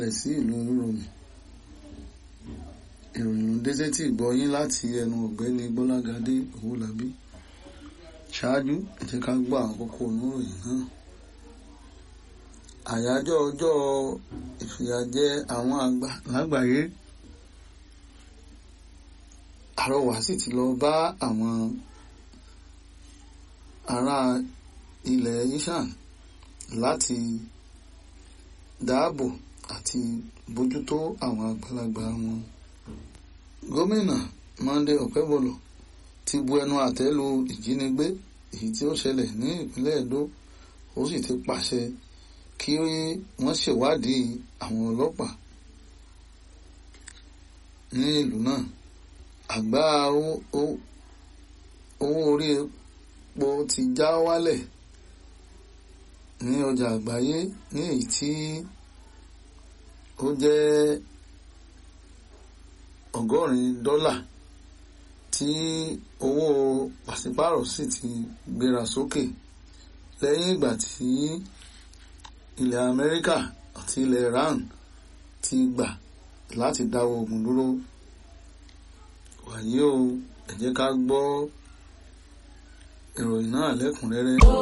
rẹ̀ sí ìlú olúròmù ìròyìn ló dé sétí ìgbọ́yín láti ẹnu ọ̀gbẹ́ni gbọ́lágadé owólabí ṣáájú ẹ jẹ́ ká gbọ́ àwọn kókó oníròyìn náà àyájọ́ ọjọ́ ìfìyàjẹ àwọn àgbà lágbàáyé àrọwà sì ti lọ bá àwọn ará ilẹ̀ ishan láti dáàbò àti bójútó àwọn àgbàlagbà wọn gómìnà Monday Okebolo ti bu ẹnu àtẹ́ lu ìjínigbé èyí tí ó ṣẹlẹ̀ ní ìpínlẹ̀ Edo ó sì ti pàṣẹ kí wọ́n ṣèwádìí àwọn ọlọ́pàá ní ìlú náà àgbá owó orí epo ti já wálẹ̀ ní ọjà àgbáyé ní èyí tí ó jẹ́ ọgọ́rin dọ́là tí owó pàṣípàrọ̀ sì ti gbéra sókè lẹ́yìn ìgbà tí ilẹ̀ Amẹ́ríkà àti ilẹ̀ Iran ti gbà láti dáwọ́ ogun dúró wàyí o ẹ jẹ́ ká gbọ́ ìròyìn náà lẹ́kùnrẹ́rẹ́.